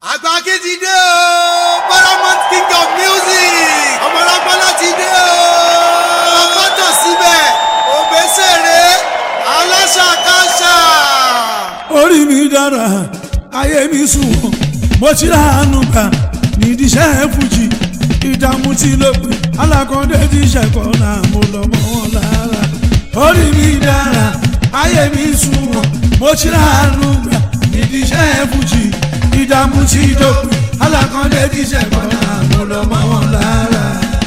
àgbà kí ti dé o paramount king of music ọmọlápálá ti dé o ọpọtọ síbẹ̀ òbẹ́sẹ̀rẹ̀ aláṣàkáṣà. orí mi dára ayé mi sunwọ̀n mo ti ránu gbà nídìí iṣẹ́ fújì ìdààmú tí ló pè alákọ̀ọ́dé ti ṣẹ̀kọ́ náà mo lọ mọ́ wọn lára orí mi dára ayé mi sunwọ̀n mo ti ránu gbà nídìí iṣẹ́ fújì ìdààmú tí ló pè alákọ̀ọ́dé ti ṣẹ̀kọ́ náà mo lọ mọ́ wọn lára.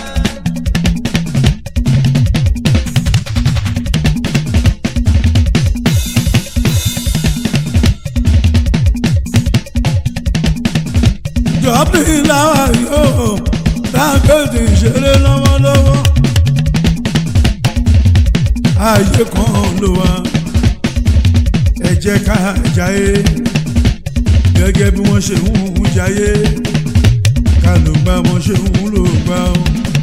jọ́bí láwa yóò dágbèdè ìṣeré lọ́wọ́lọ́wọ́ ayé kan ló wá ẹ jẹ́ ká jayé gẹ́gẹ́ bí wọ́n ṣe ń hùn jayé ká ló gbá wọ́n ṣe ń hùn ló gbá o.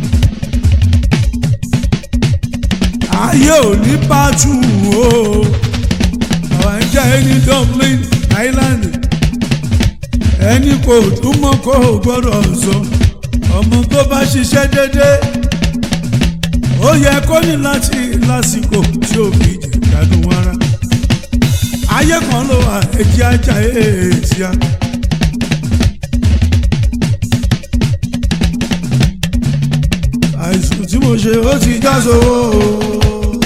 ayé ò ní pàtó o àwọn ń jẹ́ ní Dublin Island ẹni kò túmọ̀ kó o gbọ́dọ̀ sọ ọmọ tó bá ṣiṣẹ́ dédé ó yẹ kó ní láti lásìkò tí ó fi jẹ gbádùn ara ayé kan ló wà ẹjẹ ajá èèyàn a. àìsùn tí mo ṣe ó ti já sówó o.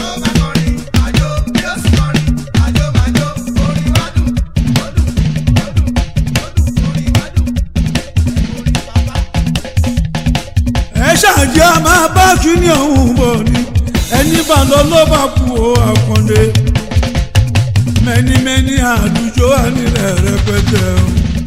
ẹ ṣáàjì a máa bá kíní ọ̀hún bọ̀ ni ẹni bá lọ ló bá kú o àkàndé mẹ́nimẹ́ni àdújọ ànílẹ̀ rẹpẹtẹ o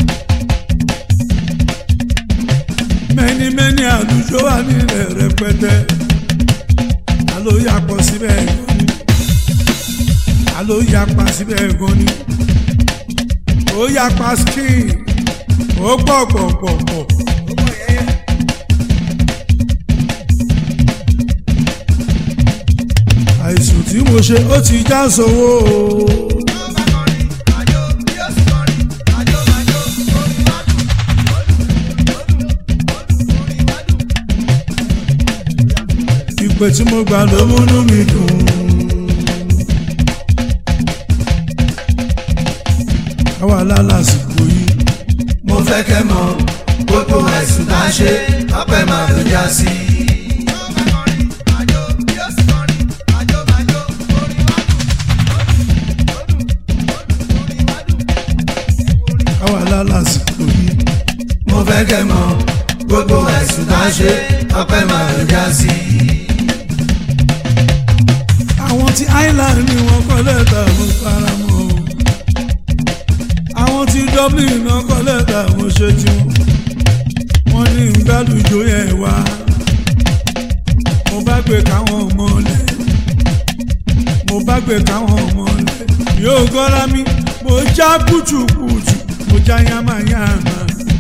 mẹ́nimẹ́ni àdújọ ànílẹ̀ rẹpẹtẹ alo yapọ̀ síbẹ̀ gan ni alo yapa síbẹ̀ gan ni ó yapa skin ó pọ̀ pọ̀ pọ̀ pọ̀. àìsùn tí mo ṣe ó ti já sówó o. ìpè tí mo gbà ló múnú mi dùn. àwa lálàsìkò yìí. mo fẹ́ kẹ́ mọ̀ gbogbo ẹ̀sùn tá a ṣe ọpẹ́ máa ló já sí. àwa lálàsìkò yìí. mo fẹ́ kẹ́ mọ̀ gbogbo ẹ̀sùn tá a ṣe ọpẹ́ máa ló já sí. àwọn tí island ni wọ́n kọ́ lẹ́tà mo fara mọ́ o. àwọn tí dublin náà kọ́ lẹ́tà mo ṣe tiwọn. wọ́n ní gbàlùjọ yẹn wá. mo bá gbé káwọn ọmọ lẹ̀. mo bá gbé káwọn ọmọ lẹ̀. yóò gọ́ra mi mo já kùtùkùtù mo já yamayama.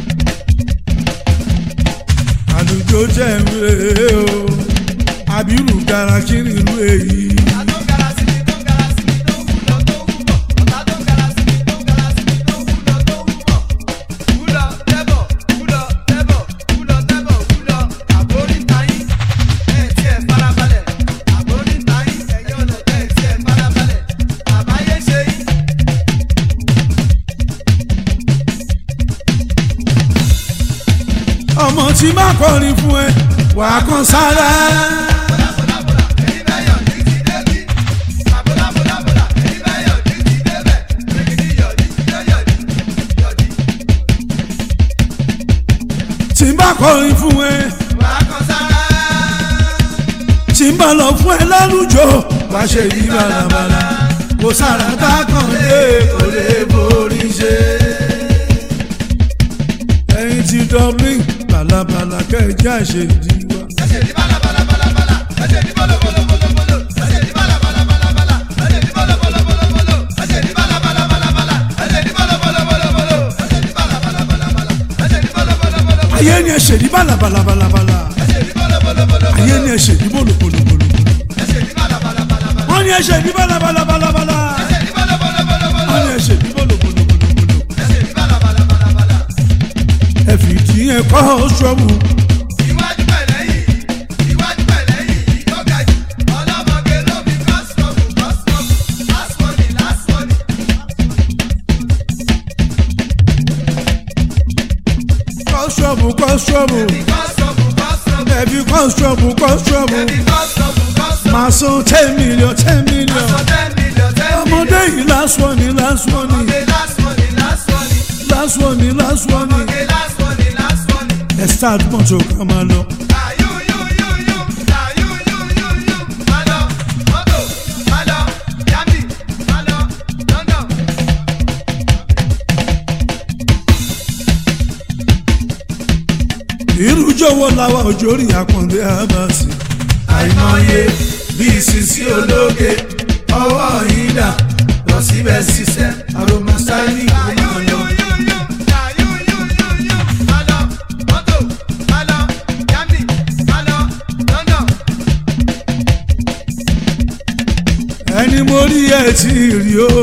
àlùjọ jẹ́ ń rèé o àbírù gara kí ni ìlú èyí. ọmọ tí má kọrin fún ẹ wàá kan sára. tí n bá kọrin fún ẹ tí n bá lọ fún ẹ lálùjọ wá ṣe yí balabala kò sára tá a kàn lé kò lè borí ṣe. ẹyin ti dublin balabala kẹjẹ àṣejì wa. ayé ni ẹ ṣe ní balabalabalabala ayé ni ẹ ṣe ní bolobolobolo wọ́n ní ẹ ṣe ní balabalabalabala wọ́n ní ẹ ṣe ní bolobolobolo ìyẹn kọ́ ṣọ́ọ̀bù Iwájú pẹ̀lẹ́ yìí, iwájú pẹ̀lẹ́ yìí, tó ga jù. Ọlọ́mọge ló fi kọ́sítọ́ọ̀mù, kọ́sítọ́ọ̀mù. Last money, last money. kọ́ ṣọ́ọ̀bù kọ́ ṣọ́ọ̀bù Fi kọ́sítọ́ọ̀mù, kọ́sítọ́ọ̀mù. ẹ̀bí kọ́ ṣọ́ọ̀bù kọ́ ṣọ́ọ̀bù Fi kọ́sítọ́ọ̀mù, kọ́sítọ́ọ̀mù. máa san ten million ten million Sọ ten million, ten ọmọdé million. yìí last one ni last one ni Ọmọge last money, last money. last one ni last one ni Ọmọge last money, last money. ẹ̀ start mọ́tò ká máa lọ. Ah, you, you, you, you. Ah, you, you, you, you. Má lọ, mọ́tò, má lọ, Yami, má lọ, London. irú jọ̀wọ́ làwa òjò rí àpọ̀ndé àbàsì. àìmọye bí ìsinsí ológe ọwọ́ yìí dà lọ síbẹ̀ ṣiṣẹ́ aroma styling ló máa lọ. ẹni mo rí ẹ tí rí o.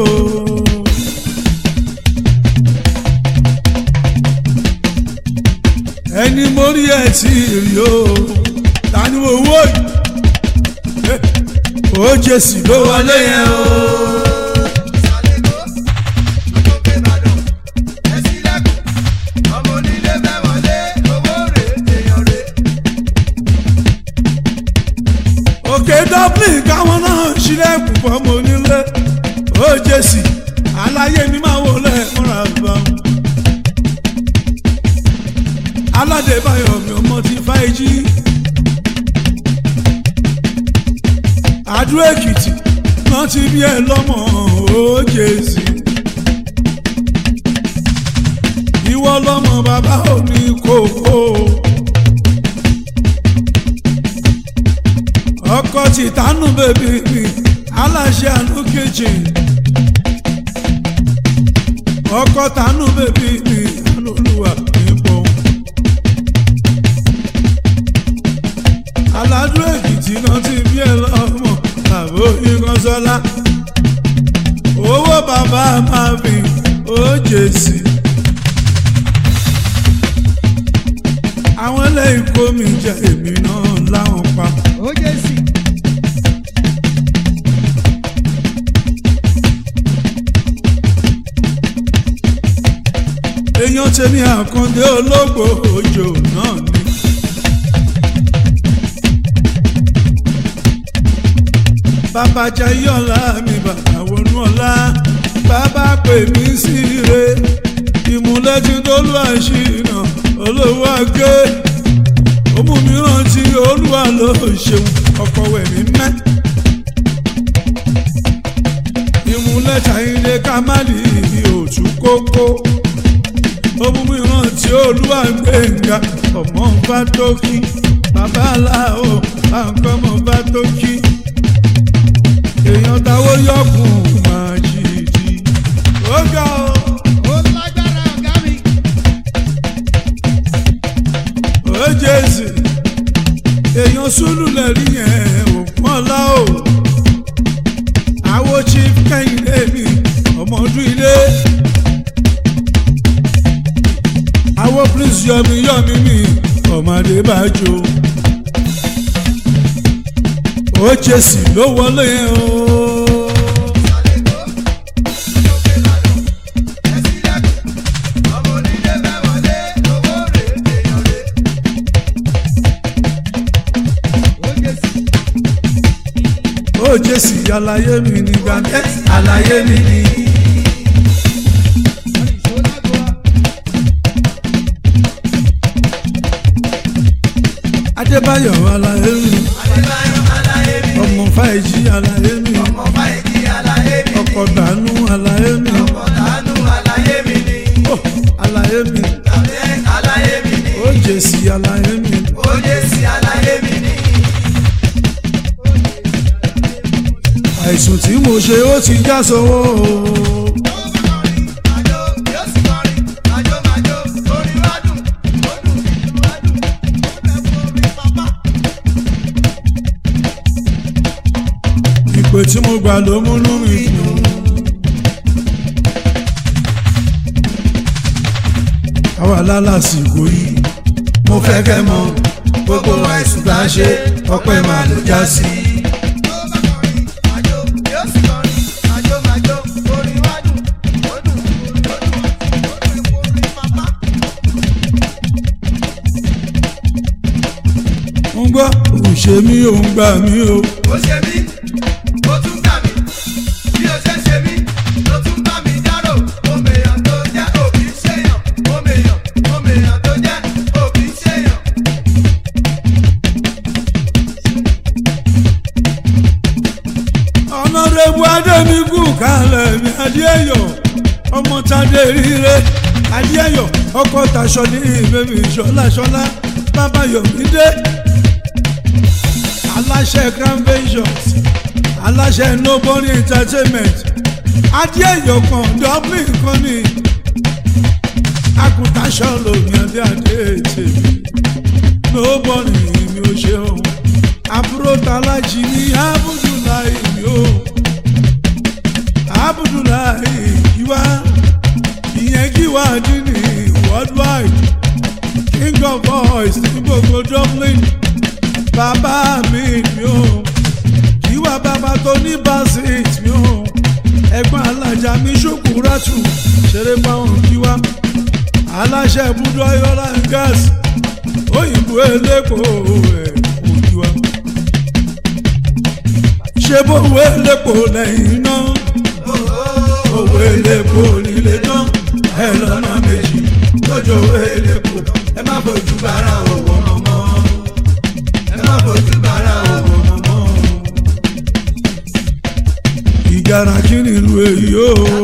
ẹni mo rí ẹ tí rí o. tani mo wò yìí. ó jèsì ló wọlé yẹn o. òkè dublin káwọn náà ṣílẹ̀kùn fọmọ onílé ó jèsì aláyé mi máa wọlé múra bá wọn. aládébáyọ̀ mi ọmọ ti fáìjì àdúrà èkìtì náà ti bí ẹ lọ́mọ ó jèsì. ìwọ lọ́mọ bàbá òní kòkó. ọkọ ti tánú bèbí mi aláṣẹ àánú kitchen ọkọ tánú bèbí mi olúwa nípò aládùn èkìtì náà ti bí ẹ lọ́mọ bàbá oníkanṣọ́lá owó bàbá máa fi ó jèsì. àwọn eléyìí kó mi jẹ èmi náà láwọn pa. èèyàn tèmi àkàndé ológbò òjò náà ni. bàbá jayọ́lá mi bàbá wọnú ọ̀la bàbá pè mí sí ire ìmúlẹ́tì tó lù àṣìnà olówó àgé òmù mìíràn tí olúwa ló ṣeun ọkọ̀ wẹ̀mí mẹ́. ìmúlẹ̀ta ilé kámálì òtún kókó òmù mìíràn tí olúwa gbẹ̀ngà ọmọ bá tó kí bàbá aláwọ̀ àǹkọ́ ọmọ bá tó kí èèyàn táwọn yọkùn máa jìdí ó ga ọ́. ó jésù èèyàn sùlù lẹ́rí yẹn òkun ọ̀la o àwo chief kẹ́hìndé mi ọmọ ọdún ilé àwo prince yọmi yọmi mi ọmọdé bá jó ó jésù ló wọlé yẹn o. ó jésù àlàyé mi ní gbàgbé àlàyé mi ni. adébáyọ̀ àlàyé mi Adébáyọ̀ àlàyé mi. ọmọ fàìjì àlàyé mi ọmọ fáìkì àlàyé mi. ọkọ̀ dànù àlàyé mi ọkọ̀ tánú àlàyé mi ni. ó àlàyé mi tàbí àlàyé mi ni. ó jésù àlàyé mi ó jẹ́ sí àlàyé mi ni. àìsùn tí mo ṣe ó ti já sọ́wọ́ o. Àjò yóò sì kọrin, àjò màjò, orin wá dùn, ó dùn, ìlú wá dùn, ó bẹ̀ fún orin pápá. ìpè tí mo gbà ló múnú mi dùn. àwa lálàsìkò yìí mo fẹ́ kẹ́ mọ̀ gbogbo àìsùn tá a ṣe ọpẹ́ máa ló já sí. tó bá kọrin àjò yóò sì kọrin àjò màjò orin wádùn ó dùn ó dùn ó dùn epo orin pápá. ń gbọ́ òun ṣe mí òun gbà mí o. ó ṣe mí ó tún gbà mí bí ó ṣe ṣe mí ló tún bá mi dárò òmèèyàn tó jẹ́ òbí ṣèyàn òmèèyàn òmèèyàn tó jẹ́ òbí ṣèyàn. ọ̀nàrẹ́bù adémíkù kalẹ̀ ní adéyọ̀ ọmọ tadé rire adéyọ̀ ọkọ̀ taṣọ ní ìbẹ̀bí ṣọláṣọlá bàbá yomide aláṣẹ grand ventures aláṣẹ nobody entertainment adéyọ̀ kan dublin kan ní akutaṣọ lòmí adé adé tèmi nobody mi ò ṣe òun àbúrò tàlájì ní abudulayi mi ò abudulayi yíwá ìyẹn kíwá dínì worldwide king of boys ní gbogbo dublin bàbá mi mi ò kíwá bàbá tó ní basit mi ò ẹ̀gbọ́n alájà mi ṣòkúrátù ṣeré báwọn kíwá aláṣẹ ibùdó ayọ́lá gas òyìnbó elépo ẹ̀ òjúwa ṣe bówó elépo lẹ́yìn náà owó elépo nílé tán ẹ lọ́nà méjì lójó owó elépo ẹ má fojú bára owó mọ́mọ́ ẹ má fojú bára owó mọ́mọ́. ìgara kí ni ìlú èyí o.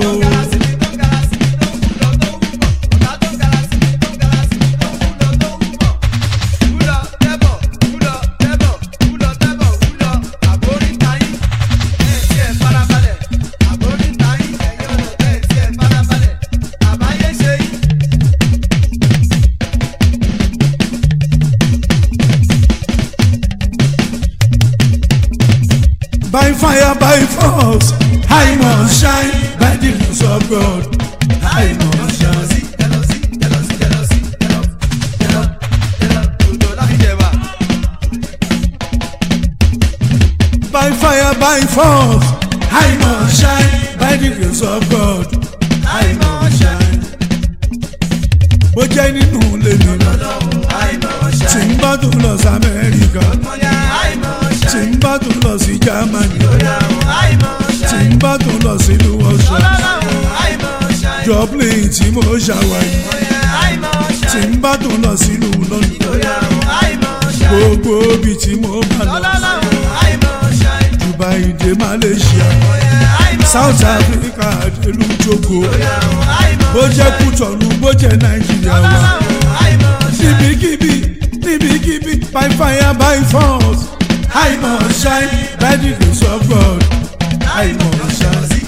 by fire by force I must shine by the grace of God I must shine. by fire by force I must shine by the grace of God I must shine. bó jẹ́ nínú ilé mi tí ń bá tún lọ sí Amẹ́ríkà tí ń bá tún lọ sí Germany tí ń bá tún lọ sí ìlú Austria Dublin tí mo ṣàwárí tí ń bá tún lọ sí ìlú London gbogbo ibi tí mo bá lọ Dubai dé Malaysia South Africa délùú Togo bó jẹ́ Kútọ̀nù bó jẹ́ Nàìjíríà wá níbikíbi níbikíbi by fire by force I must shine by the grace of God I must shine.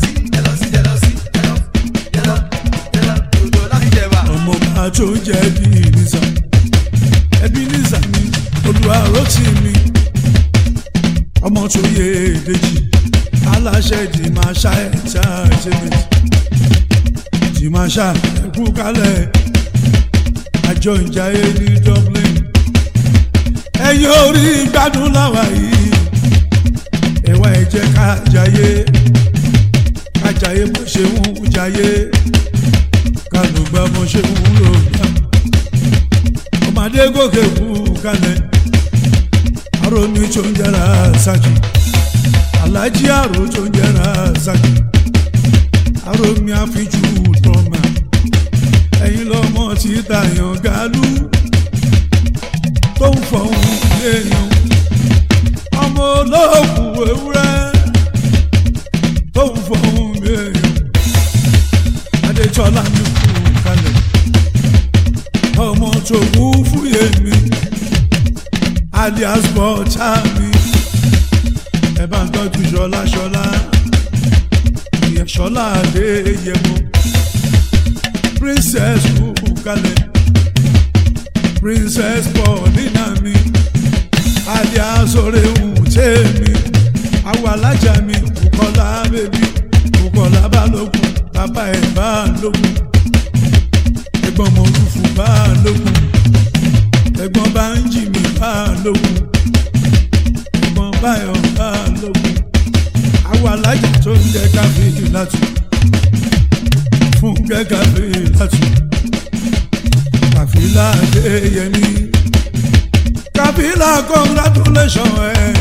ọmọ bá tó jẹ́ bí nìza ẹbí nìza mi olùwàrò tì mí ọmọ tó yé èdèjì aláṣẹ dìmáṣá entertainment dìmáṣá ẹkú kálẹ̀ àjọ ìjayé ní Dublin ẹ̀yin orí gbádùn láwa yìí ẹ̀wá ẹ jẹ́ ká jayé ká jayé bó ṣe ń jayé ká ló gbá bó ṣe ń lò gbá ọmọdé gòkè kú kalẹ̀ aromi tó ń jẹrà ṣáàjì alájí àrò tó ń jẹrà ṣáàjì aromi àfijú tọ́mà ẹ̀yin lọ́mọ tí tàyàn gálú tó ń fọ̀hún léèyàn ọmọ olóòkú ewúrẹ́ tó ń fọ̀hún léèyàn adétọ́lá mi kú kalẹ̀ ọmọ tó kú fúyè mi alias bọ́tà mi ẹ bá ń tọ́jú ṣọlá ṣọlá ìyẹn ṣọlá adéyẹmọ princess kú kalẹ̀ princess paulina mi alias orehun tèmi àwọn alájà mi bukola bèbí bukola balógun bàbá ẹ̀ balógun ẹ̀gbọ́n mọ̀ rúfù balógun ẹ̀gbọ́n bá ń jì mí bá lógun ẹ̀gbọ́n báyọ̀ bá lógun àwọn alájà tó ń jẹ́ káfíńtì látù fún gẹ́gàfé látù kàfílà adéyẹmí kàfílà congratulation ẹ̀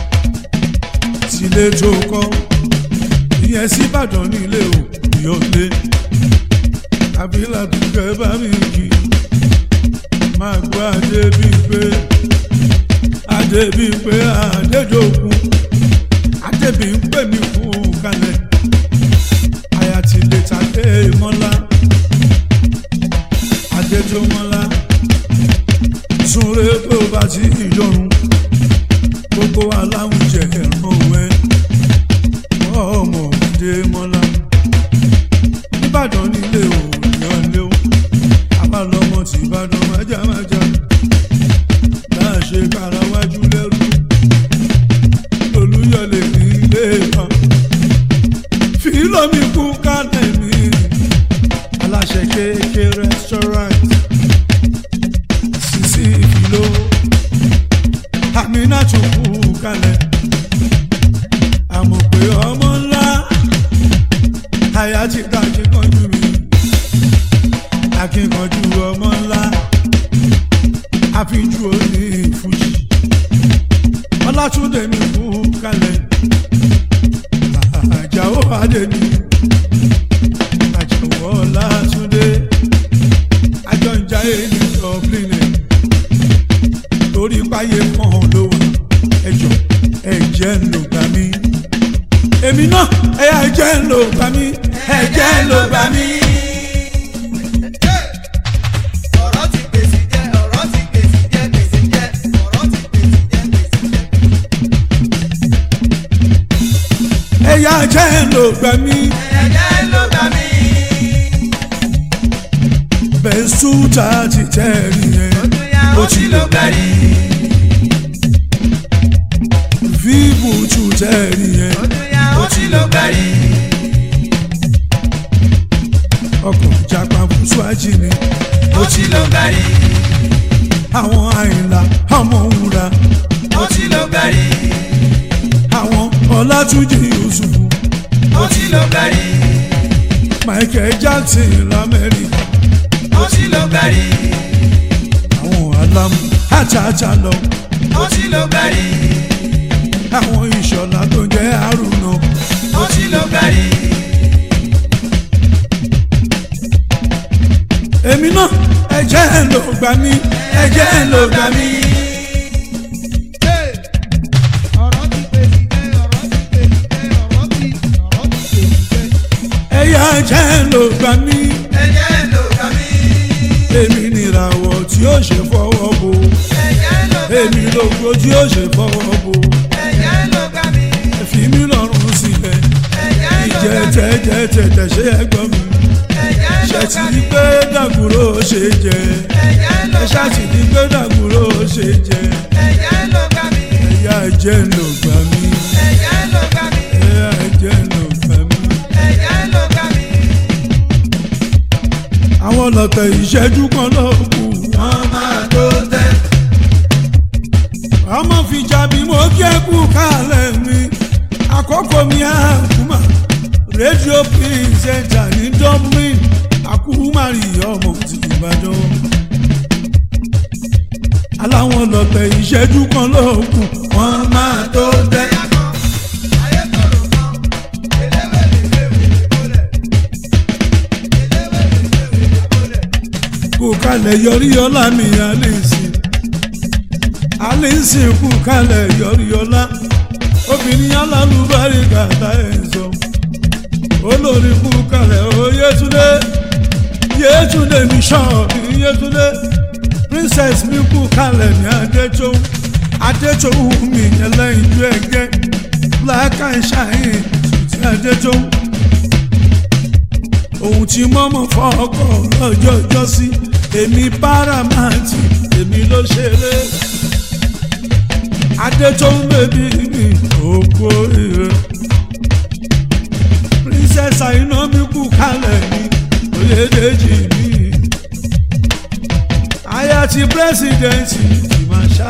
sílé tó kọ́ ìyẹn síbàdàn nílé o ìyọ̀lé kàfílà tó kẹ́ bá mi kì í máa gbọ́ adébíyìnpé adébíyìnpé adédọ́gún adébíyìnpé mi kún kalẹ̀ àyàtìlẹ̀ tàdé mọ́lá adéjọ́mọ́lá súnré pé ó bá ti ìjọrun gbogbo aláwùjẹ ẹ̀ràn ẹ̀ ọmọ adémọ́lá nìbàdàn nílé òyìnbó abalọmọ tí ìbàdàn májámájá náà ṣe kára wájú lẹ́rú olúyọlé nílé kan fìlọ́mì kú kálẹ̀ mi aláṣẹ kéèké restaurant sisi ìfìló àmínà tún kú kálẹ̀ àmọ̀ pé ọmọ ńlá àyà ti ká ṣe kánjú mi akínkanjú ọmọ ńlá àfijú òní fújì ọlátúndé ní kú kalẹ̀ àjàó adéní àjàó ọlátúndé àjọǹjáyé ní dublin torí páyé kan ló wà ẹjọ ẹjẹ ń lò gbà mí èmi náà ẹjẹ ń lò gbà mí ẹjẹ ń lò gbà mí. ọ̀rọ̀ ti gbèsè jẹ́ ọ̀rọ̀ ti gbèsè jẹ́ gbèsè jẹ́ ọ̀rọ̀ ti gbèsè jẹ́ gbèsè jẹ́. ẹ̀yà jẹ́ ń lò gbà mí. ẹ̀jẹ̀ ló gbà mí. bẹ́sùtà ti tẹ̀rí yẹn bóyá ó ti ló gbẹ̀rí. fíìmù tù tẹ̀rí yẹn bóyá ó ti ló gbẹ̀rí. ọkọ̀ ìjàpá fúnṣúájì ni ó ti ló gbẹ̀rí. àwọn àyìnlá ọmọ òwúra ó ti ló gbẹ̀rí. àwọn ọlátúnjì yusufu ó ti ló gbẹ̀rí. michael jackson lamẹ́ríkà ó ti ló gbẹ̀rí. àwọn alamu àtàtà lọ ó ti ló gbẹ̀rí. àwọn ìṣọ̀lá tó jẹ́ àrùnà ó ti ló gbẹ̀rí. èmi náà ẹ̀jẹ̀ ń lò gbà mí ẹ̀jẹ̀ ń lò gbà mí. ọ̀rọ̀ ti gbèsè jẹ́ ọ̀rọ̀ ti gbèsè jẹ́ ọ̀rọ̀ ti ọ̀rọ̀ ti gbèsè jẹ́. ẹ̀yà ẹ̀jẹ̀ ń lò gbà mí. ẹ̀jẹ̀ ló gbà mí. èmi nìràwọ̀ tí ó ṣe fọwọ́ bo ẹ̀jẹ̀ ló gbà mí. èmi lógo tí ó ṣe fọwọ́ bo ẹ̀jẹ̀ ló gbà mí. fi mí lọ́rùn sílẹ̀ ẹ̀jẹ̀ ló ìjẹ́ gbà mí. tẹ́jẹ́ tẹ̀tẹ̀ ṣe ẹgbọ́n mi ẹ̀jẹ̀ ló ṣe ti gbà di mí. pé dàgúrò ṣe jẹ ẹ̀jẹ̀ ló ẹ gbà ṣá ti mí. di pé dàgúrò ṣe jẹ ẹ̀jẹ̀ ló gbà mí. ẹ̀yà ẹ̀jẹ̀ ló gbà mí ẹ̀jẹ̀ ló gbà mí. ẹ̀yà ẹ̀jẹ̀ ló gbà mí. ẹ̀jẹ̀ ló gbà mí. àwọn lọ́tẹ̀ ìṣẹ́jú kan ló kù wọ́n máa tó tẹ́. ọmọ fi jàbí mo kí ẹ kú kálẹ̀ mi àkókò mi àkúmà rédíò pírísẹ̀ntà ní dublin àkúmàrì ọmọ ti ìbàdàn aláwọn lọ́tẹ̀ ìṣẹ́jú kan ló kù wọ́n máa tó tẹ́. ayé tòrò kan. eléwé lè léwé lè kólẹ̀. eléwé lè léwé lè kólẹ̀. kú kalẹ̀ yọrí ọlá mi àlèsì àlèsì kú kalẹ̀ yọrí ọlá obìnrin alálùbárí kàtà ẹ̀ sọ olórí kú kalẹ̀ ó yétúndé yétúndé mi ṣọ́ọ̀bì yétúndé princess mi kú kalẹ̀ ní adétòun adétòun mi ẹlẹ́yin ju ẹgẹ́ black and shine ti adétòun ohun tí mọ́mọ́ fọ́ọ̀kọ̀ lọ́jọ́ ìjọsí èmi párámáǹtì èmi ló ṣeré adé tó ń bèbí mi òkú rire princess àìná mi kú kalẹ̀ mi oyèdèjì mi aya ti pírẹsidẹ̀ntì ti máa ṣá.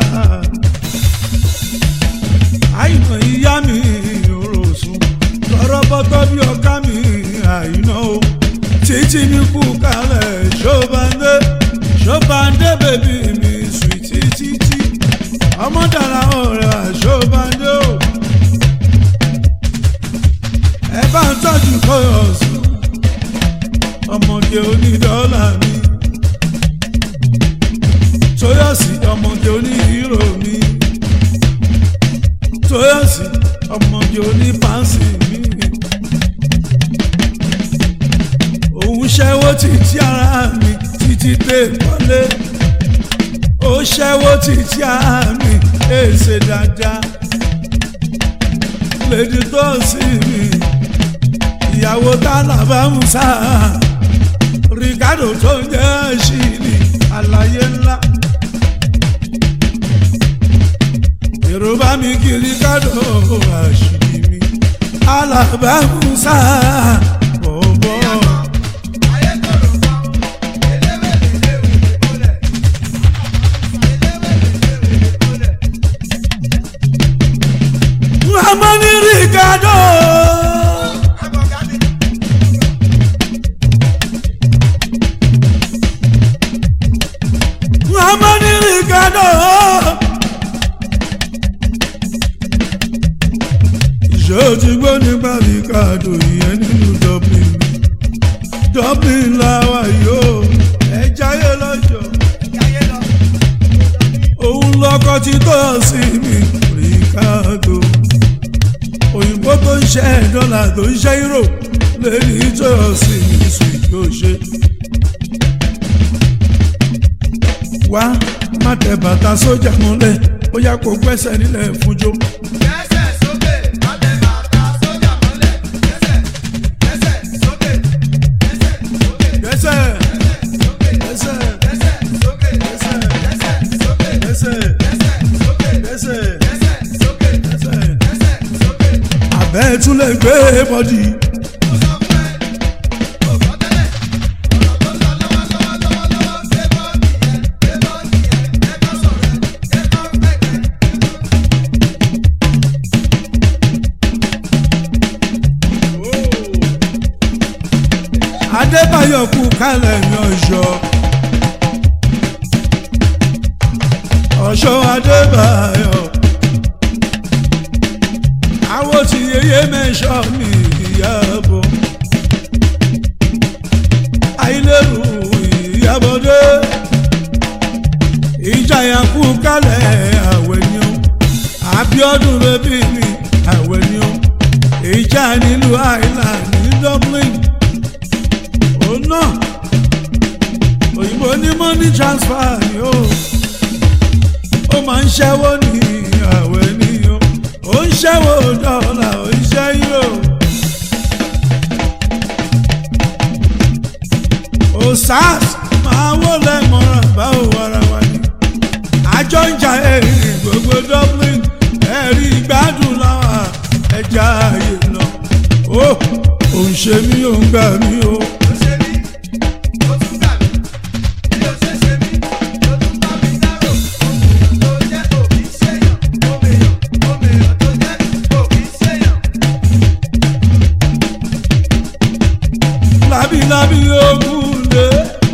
àìnà ìyá mi òrò sùn lọ́rọ́ bọ́tọ́ bí ọ̀ká mi àìnà o títí mi kú kalẹ̀ ṣọ́bàndé ṣọ́bàndé bèbí mi sùìtì títí ọmọ dàrá ọ̀rẹ́ àṣọ́bàndé o ẹ bá ń tọ́jú kọ́yọ̀sì ọmọge onídọ́là mi tóyọ̀sì ọmọge oníhírò mi tóyọ̀sì ọmọge onípánsì mi òun ṣẹ́wó títí ara mi títí dé kọ́lé ó ṣẹ́wó títí ara mi èsè dáadáa lèdi tó sí mi ìyàwó tálábà musa ricardo tó ń jẹ́ ṣìlì àlàyé ńlá. yorùbá mi kí ricardo àṣìlì mi alábà musa bọ̀bọ̀. ayé tòrò kan eléwé lè léwé lè mọ́lẹ̀ eléwé lè léwé lè mọ́lẹ̀. Ramani Ricardo. Abọ̀gádé Ramani Ricardo. Ṣé o ti gbọ́ nípa Ricardo ìyẹn nínú Dublin? Dublin làwà yóò ẹ jáyé lọ́jọ́. jáyé lọ. Òun lọ́kọ́ ti tọ́ sí mi Ricardo. Òyìnbó tó ń ṣe dọ́là tó ń ṣe euro lèyí tó sí mi sùn yóò ṣe. wá má tẹ bàtà sójà mọ́lẹ̀ ó yá kó gbẹ́sẹ̀ nílẹ̀ fúnjó. Gbẹ́sẹ̀ sókè, má tẹ bàtà sójà mọ́lẹ̀. Gbẹ́sẹ̀, gbẹ́sẹ̀ sókè, gbẹ́sẹ̀ sókè, gbẹ́sẹ̀ sókè, gbẹ́sẹ̀ gbẹ́sẹ̀ sókè, gbẹ́sẹ̀ gbẹ́sẹ̀ sókè, gbẹ́sẹ̀ gbẹ́sẹ̀ sókè, gbẹ́sẹ̀ gbẹ́sẹ̀ sókè, gbẹ́sẹ̀. gbẹ́sẹ̀ sókè. àbẹ́ tún lè gbé bọ́dì. Mo sọ fún ẹ, kò gbọ́ tẹ́lẹ̀. Ọ̀rọ̀ tó lọ lọ́wọ́lọ́wọ́ lọ́wọ́lọ́wọ́ gbé bọ́ọ̀dì yẹn, gbé bọ́ọ̀dì yẹn, jẹ́ kó sọ̀rọ̀ ẹ, jẹ́ kó gbẹ̀gbẹ̀. adébáyọ̀ kú kálẹ̀ ní ọ̀ṣọ́. ọ̀ṣọ́ adébáyọ̀. àwọn tí yeye mẹ́ṣọ́ mi ìyàbọ̀. àìlérò ìyàbọ̀dé. ìjàyà kú kálẹ̀ àwẹ̀ ni ó. àbíọ́dún bẹ́bí mi àwẹ̀ ni ó. ìjà nílùú island ní dublin òun náà òyìnbó ní money transfer ni ó ó máa ń ṣẹ́wó ní àwẹ̀ ni ó ó ń ṣẹ́wó dọ́là ó ń ṣẹ́ euro ó sars máa wọlé mọ́ra báwo wàrà wà ní àjọ ń jà èrè gbogbo dublin ẹ̀rí ìgbádùn láwà ẹja ààyè lọ ó ò ń ṣe mí ò ń gbà mí ó. Ó ṣe mí, ó tún gbà mí. Bí ó ṣe ṣe mí, ló tún bá mi dárò. Òmèèyàn tó jẹ́ òbí ṣèyàn. Òmèèyàn, òmèèyàn tó jẹ́ òbí ṣèyàn. lábílábí ogun lé.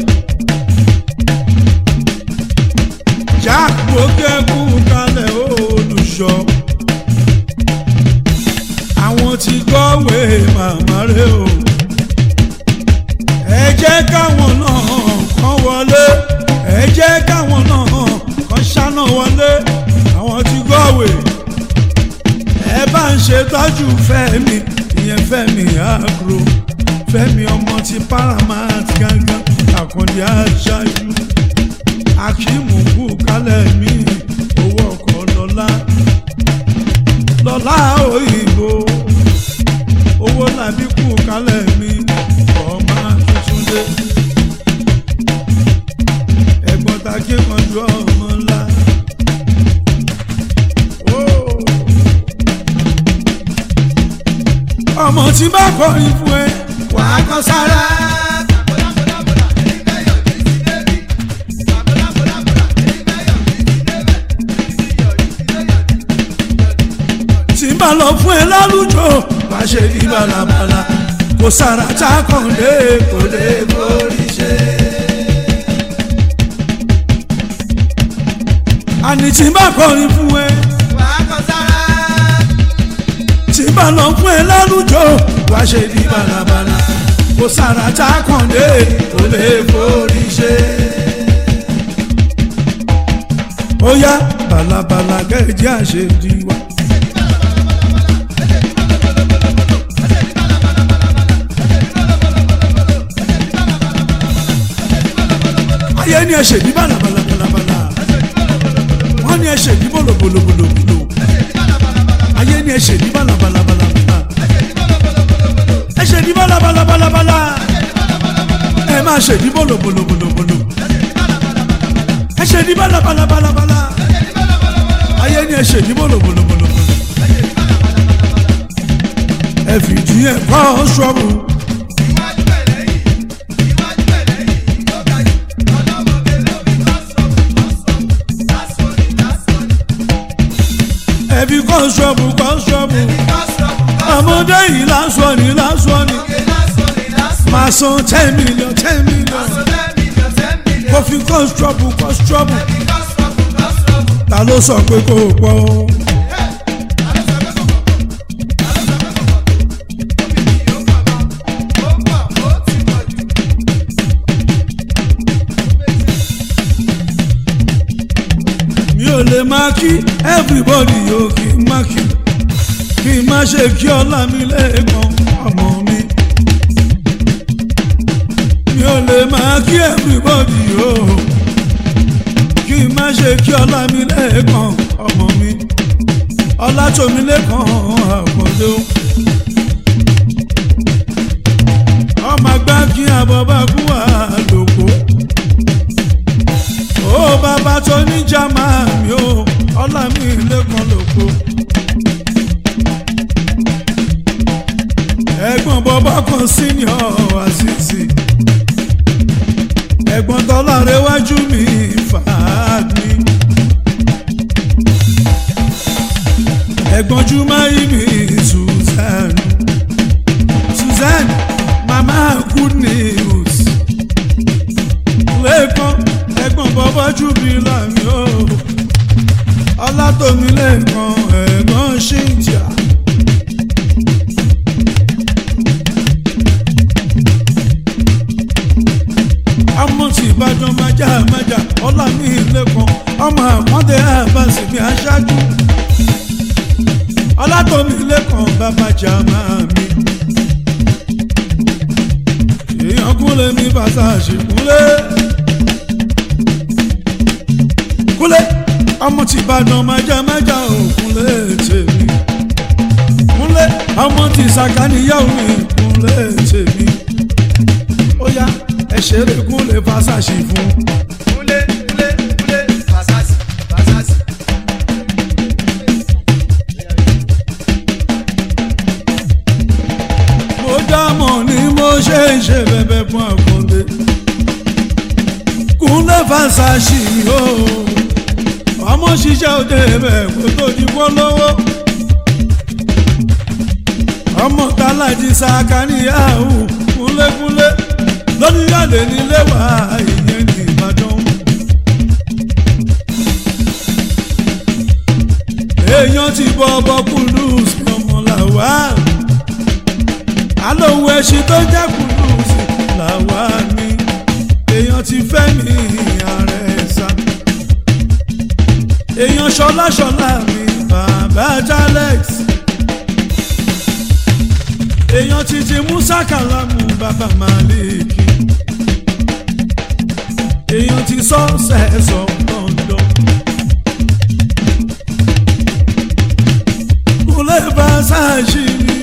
jack bókẹ́kù kalẹ̀ olùṣọ́. àwọn tí kọ́wé màmá rẹ̀ o. ẹ jẹ́ káwọn náà kàn wọlé. ẹ jẹ́ káwọn náà kàn ṣáná wọlé. àwọn tí kọ́wé ẹ bá ń ṣètọ́jú fẹ́mi ìyẹn fẹ́mi agro fẹ́mi ọmọ ti paramount gangan àkàndé aṣáájú akíìmù kú kálẹ̀ mi owó ọkọ̀ lọ́lá lọ́lá òyìnbó owó làbí kú kálẹ̀ mi ọmọ tuntun dé ẹ̀gbọ́n ta kí kan ju ọmọ ńlá. Oh. ọmọ tí bá kọrin fún ẹ wàá kọ sára. Bàbólàbólàbólà, ẹni fẹ́ yọjú sí bébì. Bàbólàbólàbólà, bá lọ fún ẹ lálùjọ wá ṣe ní balabala kò sára tá a kàn lé kò lè borí ṣe. àní tí bá kọrin fún ẹ wàá kọ sára. tí bá lọ fún ẹ lálùjọ wá ṣe ní balabala kò sára tá a kàn lé kò lè borí ṣe. ó yá balabala kẹ́ẹ̀jẹ́ àṣejì wa. ayé ni ẹ ṣèbí balabalabala wọ́n ní ẹ ṣèbí bolobolobolo ayé ni ẹ ṣèbí balabalabala ẹ ṣèbí balabalabala ẹ máa ṣèbí bolobolobolo ẹ ṣèbí balabalabala ayé ni ẹ ṣèbí bolobolobolo ẹ fìdí ẹ kọ́ ṣọ́ọ̀bù. Iwájú ẹ̀ lẹ́yìn, iwájú ẹ̀ lẹ́yìn, tó ga jù, ọlọ́mọge ló fi lọ́sọ̀ọ́, lọ́sọ̀ọ́, lásọ̀ọ́ni, lásọ̀ọ́ni, ẹbí kọ́ńsọ̀bù kọ́ńsọ̀bù lọ́sọ̀ọ́, ọmọdé yìí lásán ni lásán ni lọ́sọ̀ọ́ni, lásọ̀ọ́ni, lásọ̀ọ́ni, máa san ten million ten million lásọ̀ọ́ ten million, ten million, kó fi kọ́ńsọ̀bù kọ́ńsọ̀bù ẹbí lọ́sọ̀ọ́, lọ́sọ̀ọ́, ta ló sọ pé kò pọ̀ o. mi ò lè máa kí everybody yóò kí n má kí kí n má ṣe kí ọlá mi lẹ́ẹ̀kan ọmọ mi. mi ò lè máa kí everybody yóò kí n má ṣe kí ọlá mi lẹ́ẹ̀kan ọmọ mi. ọlá tómi lẹ́ẹ̀kan àkọ́dé o. ọmọ àgbà kí àbọ̀ bá kú àlòkò ó bàbá tó ní jàmá mi ó ọlá mi lẹ́kàn lóko. ẹ̀gbọ́n bọ́bá kan senior àṣìṣì ẹ̀gbọ́n tọ́lá rẹwájú mi fàámi. ẹ̀gbọ́n jùmáyì mi Susan Susan mama good news lẹ́ẹ̀kan ẹ̀gbọ́n bọ́bá jù mí láàmì o ọlátòmí lẹ́ẹ̀kan ẹ̀gbọ́n ṣìǹjà. ọmọ tí ìbàdàn májà májà ọlá mi lẹ́ẹ̀kan ọmọ àpọ́ndé àbáṣe mi aṣáájú ọlátòmí lẹ́ẹ̀kan bàbá jàmá mi èèyàn kúnlẹ̀ mi bàtà ṣìkúnlẹ̀. kúnlẹ̀ ọmọ tí ìbàdàn májámájá ò kúnlẹ̀ tèmi kúnlẹ̀ ọmọ tí sàkáníyàwó mi kúnlẹ̀ tèmi ó yá ẹ ṣeré kúnlẹ̀ fásàṣì fún Kúnlé, kúnlé, kúnlé, Fàṣásì, Fàṣásì. mo dámọ̀ ni mo ṣe ń ṣe bẹ̀bẹ̀ fún àkọ́ndé kúnlẹ̀ fásàṣì o ọmọ ṣiṣẹ́ òde bẹ̀ kó tó di bọ́ lọ́wọ́ ọmọ tálájì sàkáníyàwó kúnlẹ̀kúnlẹ̀ lọ́níyàlè nílé wà ìyẹn ní Ìbàdàn. èèyàn ti bọ́ ọbọ̀ kùlùs ọmọ làwà alóhùn ẹṣin tó jẹ́ kùlùs làwà ni èèyàn ti fẹ́ mi ààrẹ sá èèyàn ṣọlá ṣọlá mi bàbá jalex èèyàn ti ti musa kalamu bàbá maliki èèyàn ti sọ sẹ́sọ lọ́dọ̀ kúlẹ̀ bá ṣáàṣìírí.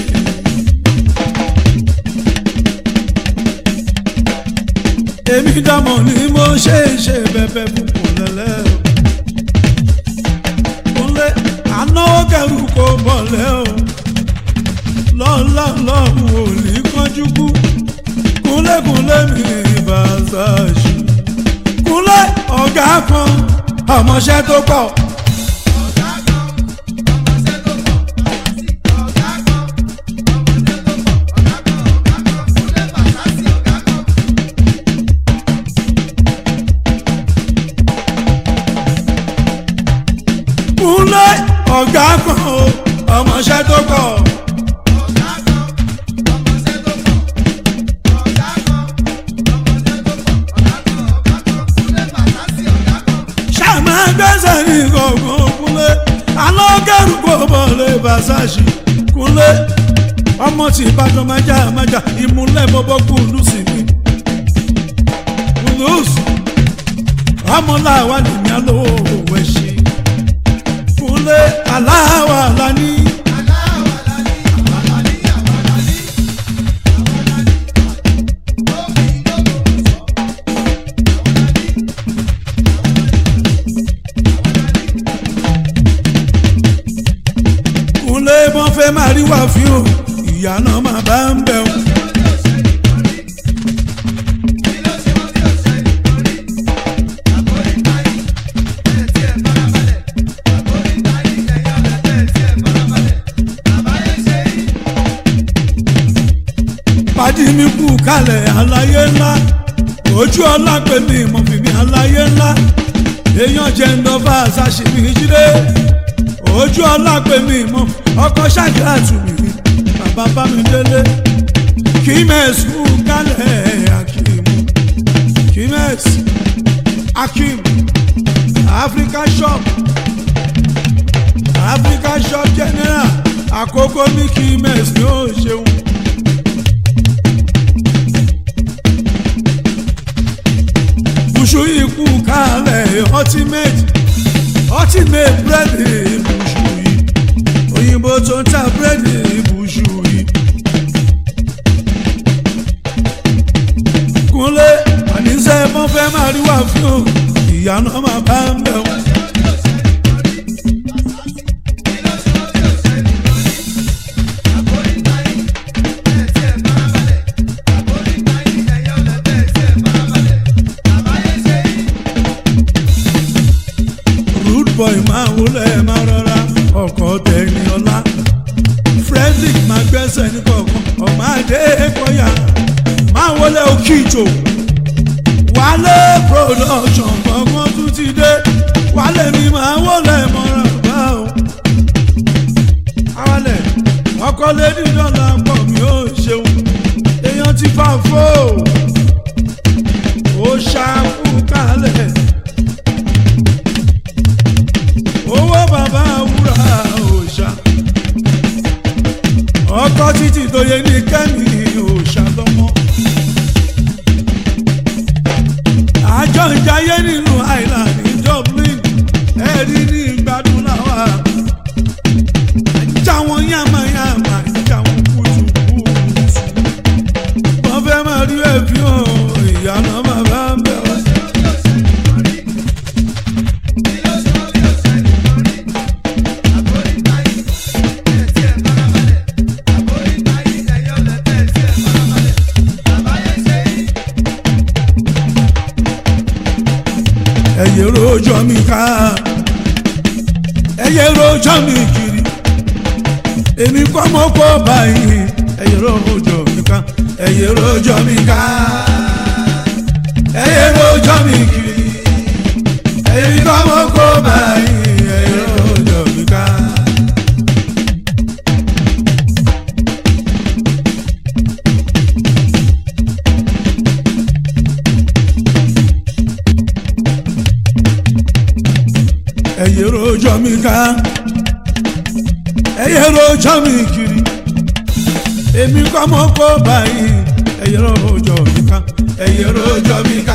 èmi dámọ̀ ni mo ṣe é ṣe bẹ́bẹ́ fún kúnlẹ̀lẹ́ o. kúnlẹ̀ ànáwó kẹrù kò bọ̀lẹ́ o. lọ́lá lọ́hùn ò ní kánjú kú. kúnlẹ̀kúnlẹ̀ mi Versace. kúnlẹ̀ ọ̀gá kan ọmọọṣẹ́ tó pọ̀. Ọ̀gá kan, ọmọọṣẹ́ tó pọ̀. ọ̀gá kan o ọmọọṣẹ́ tó kọ̀ ọ̀gá kan ọmọọṣẹ́ tó pọ̀ ọ̀gá kan ọmọọṣẹ́ tó pọ̀ ọ̀gá kan ọ̀gá kan kúlẹ̀ bàtàsì ọ̀gá kan. ṣàmà gbẹ́sẹ̀ ní gbọ̀ngàn kúnlé alọ́gẹ́rù kò bọ̀lẹ̀ bàṣàṣì kúnlé ọmọ tí ìbàdàn májà májà ìmúlẹ̀ bọ́bọ́ kùlù sí mi kùlùs ọmọ làwa lèmi alówó òwe ṣe kúnlé aláwa lání aláwa lálí àwa lálí àwa lálí àwa lálí lómi lómi sọ àwa lálí kúnlé bọ́n fẹ́ máa rí wà fí o ìyá náà máa bá ń bẹ̀ o. kí ló ṣe wọ́n tí ò ṣe nítorí àbórí táyì ẹ̀ tí ẹ̀ farabalẹ̀ àbórí táyì ẹ̀yọ́ lẹ́tẹ̀ tí ẹ̀ farabalẹ̀ àbáyé ṣe yí. pàdí mi kú kalẹ̀ aláyé ńlá ojú ọlá pé mi mọ̀ fi mi aláyé ńlá èèyàn jẹ́ ńdọ́fà ṣàṣìmí jíde ojú ọlá pé mi mọ̀ ọkọ̀ ṣàkíyà tù mí bàbá bá mi délé kí mẹ́sì kú kalẹ̀ akíìmù kí mẹ́sì akíìmù africa shop africa shop general àkókò mi kí mẹ́sì ní ó ṣeun. Bùṣù ikú kalẹ̀ ultimate ultimate búrẹ́dì bùṣù yìí òyìnbó tó ń ta búrẹ́dì bùṣù yìí. Kúnlé àníṣe mọ́ fẹ́ máa rí wà fún o ìyá náà máa bá ń bẹ̀ wọ́n. rude boy máa wọlé máa rọra ọkọ̀ tẹ̀yìn ọlá frederick máa gbẹ́sẹ̀ ní kọ̀ọ̀kan ọmọ adé kọ́yà máa wọlé òkìjò wálé production gbọ̀ngàn tún ti dé wálé mi máa wọlé mọ́ra bá o. awalẹ̀ ọkọ̀ lẹ́ni dọ́là pọ̀ mi ò ṣeun èèyàn ti fà fó ó ṣàkú kalẹ̀ owó bàbá wúrà òòṣà ọkọ títí tó yẹ ní kẹ́mi òòṣà lọ́mọ. àjọ ìjayé nínú island ní dublin ẹ̀rí ní ìgbádùn làwà. ajá wọn yàmàyàmà ajá wọn kùtùkùtù. wọ́n fẹ́ máa rí ẹ̀fí hàn ìyá náà máa bá ń bẹ̀ wọ́n. ẹyẹ rojọ́ mi ká ẹyẹ rojọ́ mi kiri èmi kọ́ mọ́ kó báyìí ẹyẹ rojọ́ mi ká ẹyẹ rojọ́ mi ká ẹyẹ rojọ́ mi kiri èmi kọ́ mọ́ kó báyìí ẹyẹ rojọ́ mi ká. ẹyẹ rojọ́ mi ká ẹyẹ rojọ́ mi kiri èmi kọ́ mọ́ kó báyìí ẹyẹ rojọ́ mi ká ẹyẹ rojọ́ mi ká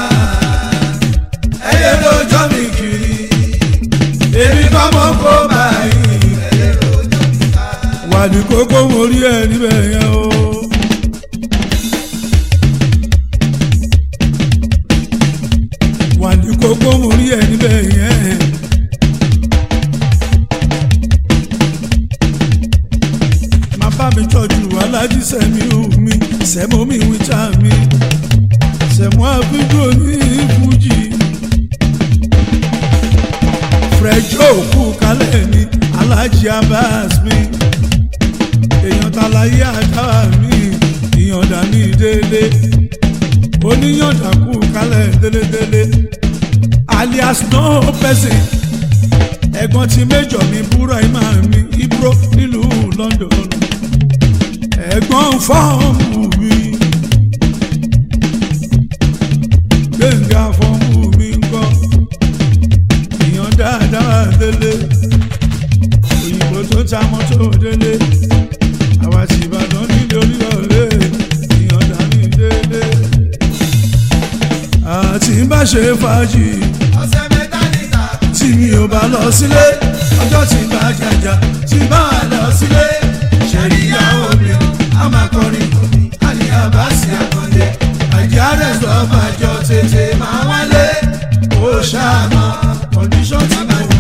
ẹyẹ rojọ́ mi kiri èmi kọ́ mọ́ kó báyìí ẹyẹ rojọ́ mi ká. wà ní kókó mo rí ẹ níbẹ̀ yẹn o. wà ní kókó mo rí ẹ níbẹ̀ yẹn. má bá mi tọ́jú alájí sẹ́mi omi sẹ́mo mi wíjà mi sẹ́mo àbíjú ní fújì. fẹjọ́ òkú kálẹ̀ ní alájí abas mi èèyàn tàlàyé àjà mi ìyànda ní délé oníyànda kú kálẹ̀ délédélé alias no person ẹ̀gbọ́n ti méjọ mi búra ìmá mi ibro nílùú London ẹ̀gbọ́n fọ́ọ̀mù mi gbẹ̀ngà fọ́ọ̀mù mi ń kọ́ èèyàn dáadáa délé òyìnbó tó ta mọ́tò délé àwa sì Ìbàdàn nílé Olúyọ̀lé èèyàn dání délé àti bá ṣe fàájì ọ̀sẹ̀ mẹ́ta níta tí mi ò bá lọ sílé ọjọ́ tí bá jàjà tí bá wà lọ sílé ṣẹ̀rí ìyàwó mi a máa kọrin fún mi àníyá bá sí àkàndé àjẹ́ rẹ̀ lọ́ọ́ àjọ tètè máa wálé ó ṣàmọ́ kọ́ndíṣọ́ tí mo wà.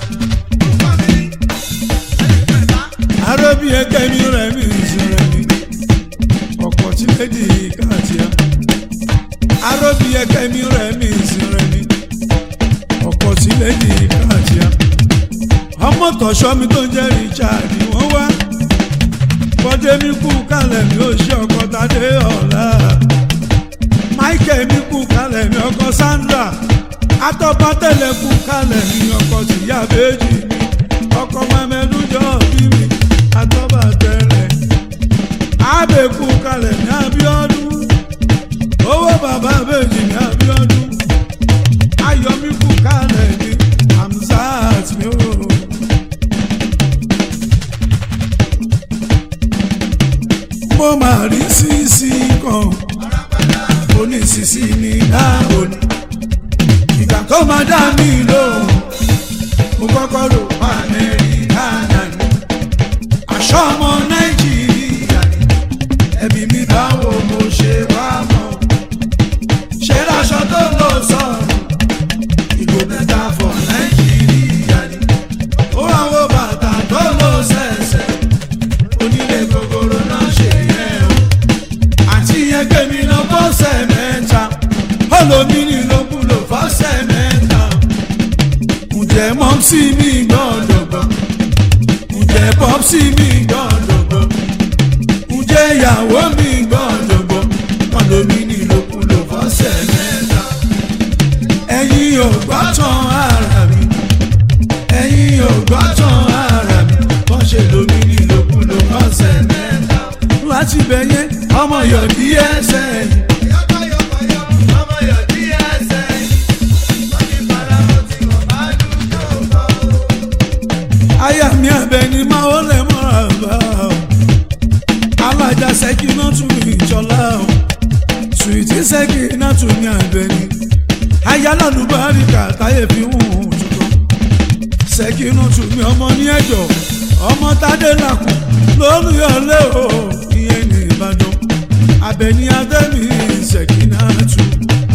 arábí ẹgbẹ́ mi rẹ̀ mi ìṣẹ̀rẹ̀ mi ọ̀pọ̀ tí lédi káàtìyà arábí ẹgbẹ́ mi rẹ̀ mi ìṣẹ̀rẹ̀ mi ọ̀pọ̀ tí lédi káàtìyà ọmọ tọ̀ṣọ́ mi tó ń jẹ́ Richard wọ́n wá bọ́dé mi kú kalẹ̀ mi ò ṣe ọkọ̀ tadé ọ̀la Michael mi kú kalẹ̀ mi ọkọ̀ Sandra atọ́pá tẹ̀lé kú kalẹ̀ mi ọkọ̀ tìyá méjì mi ọkọ̀ mẹ́mẹ́dún jọ bí mi atọ́ba tẹ̀lẹ̀ abẹ́kú kalẹ̀ ní Abíọ́dún owó bàbá méjì ní Abíọ́dún ayọ̀mí kú kalẹ̀ ní Hamzat mi ò. mo máa rí sísí kan onísìsí ní dáàbò ní ìgbà tó máa dá mi lóhùn mo kọ́kọ́ rò pa Amẹ́ríkà náà ní aṣọ ọmọ Nàìjíríà ní ẹbí mi báwo mo ṣe wá mọ̀ ṣe láṣọ tó lọ sọ̀rọ̀ ìgò mẹ́ta fọ̀ Nàìjíríà ní ó àwọn bàtà tó lọ sẹ̀sẹ̀ onílé gogoro náà ṣe yẹn o àti ẹgbẹ́ mi lọ bọ́sẹ̀ mẹ́ta olómìnir ló kúlò fọ́sẹ̀ mẹ́ta ǹjẹ́ mọ́mísì mi gbọ́dọ̀ gbọ́ ǹjẹ́ pọ́psì mi gbọ́dọ̀ gbọ́ ǹjẹ́ ìyàwó mi gbọ́dọ̀ gbọ́ olómìnir ló kúlò fọ́sẹ̀ mẹ́ta ẹ̀yin ò gbọ́ tán ara mi ẹ̀yin ò gbọ́ tán ara mi wọ́n ṣe lómìnir ló kúlò fọ́sẹ̀ mẹ́ta láti bẹ̀yẹ ọmọ yọ̀dí ẹsẹ̀ yìí. yọkọyọkọyọ ọmọ yọ díẹsẹ wọn ní faramọ tí wọn bá dúró kọ. aya mi abẹni máa ó lẹ mọ́ra bá o alájà sẹ́kì náà tún mi ìjọlá o sùìtì sẹ́kì náà tún mi abẹni aya lálùbáríkà táyé fi hùn ún tuntun sẹ́kì náà tún mi ọmọ ní ẹ̀jọ̀ ọmọ tádé làkù lólùyọ̀lé o ìyẹn ní Ìbàdàn abẹni adẹ́mi sẹ́kì náà tún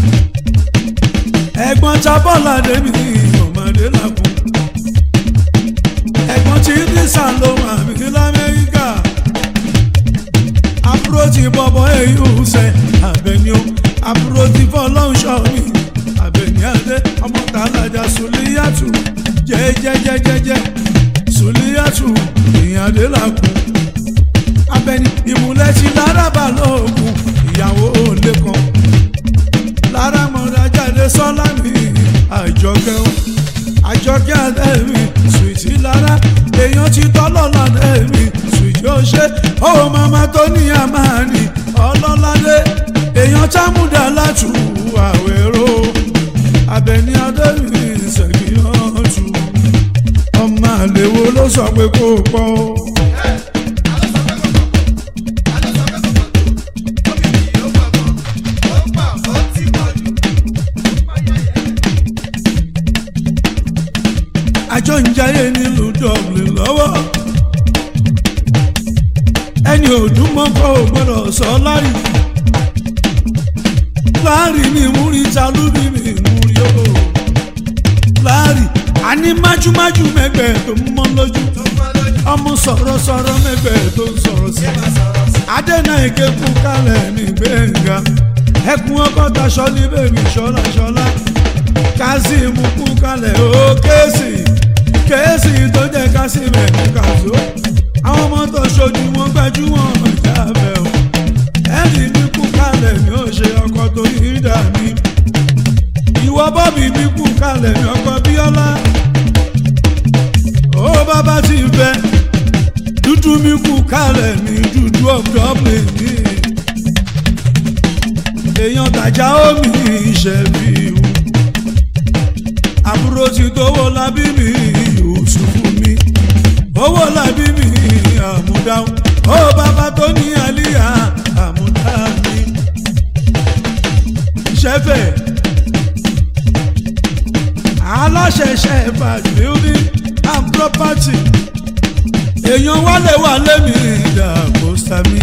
ẹ̀gbọ́n tábọ́lá dẹ́mi ọmọdé làkù ẹ̀gbọ́n tí ní sàlọ́wọ́ àmì lamẹ́ríkà àbúrò ti bọ̀bọ̀ èyí ṣe àbẹ̀ni o àbúrò ti fọlọ́nṣọ́ mi àbẹ̀ni adé ọmọ tàlájà sùlíyàtù jẹ́jẹ́jẹ́jẹ́jẹ́ sùlíyàtù ìyàdé làkù abẹni ìmúlẹ̀ ti lára balógun ìyàwó òǹdè kan lára mọ̀ra jáde sọ́lá mi àjọkẹ́ o àjọkẹ́ àdẹ́mi sùìtì lára èèyàn ti tọ́lọ́lá àdẹ́mi sùìtì ó ṣe ó màmá tó ní àmàní ọlọ́ládé èèyàn támúdà látù àwẹ̀rọ abẹni àdẹ́mi ṣèkìyànjú ọmọ àlèwo ló sọ pé kó pọ̀ o. àjọ ń jayé nílùú Dublin lọ́wọ́ ẹni òdùmọ̀kọ́ ò gbọ́dọ̀ sọ lárí láàrí mi múri talúbí mi múri o láàrí àní májúmájú mẹ́gbẹ́ tó ń mọ́ lójú ọmọ sọ̀rọ̀sọ̀rọ̀ mẹ́gbẹ́ tó ń sọ̀rọ̀ sí adẹ́nà èké kú kálẹ̀ mi gbẹ̀ngà ẹkùn ọkọ̀ taṣọ ní bèbí ṣọlá ṣọlá kazeem kú kálẹ̀ ó kéésì kéésì tó jẹ́ kazeem ẹ̀kú kàzó àwọn ọmọ tó ṣojú wọn gbajúmọ̀ jábẹ́ o ẹ̀rí mi kú kálẹ̀ mi ò ṣe ọkọ̀ tó yí dà mí ìwọ bọ́bí mi kú kalẹ̀ mi ọkọ bíọ́lá bàbá ti fẹ́ dúdú mi kú kálẹ̀ ní dúdú ọ̀dọ́ mi ní èèyàn tàjà omi ìṣẹ̀bí o àbúrò ti tówó lábí mi Yusufu mi owó lábí mi àmúdáhùn ó bàbá tó ní àlíyá àmúdá mi ṣẹ́fẹ̀ aláṣẹṣẹ bad building and property èèyàn wálé wà lémi ìdàgbò sami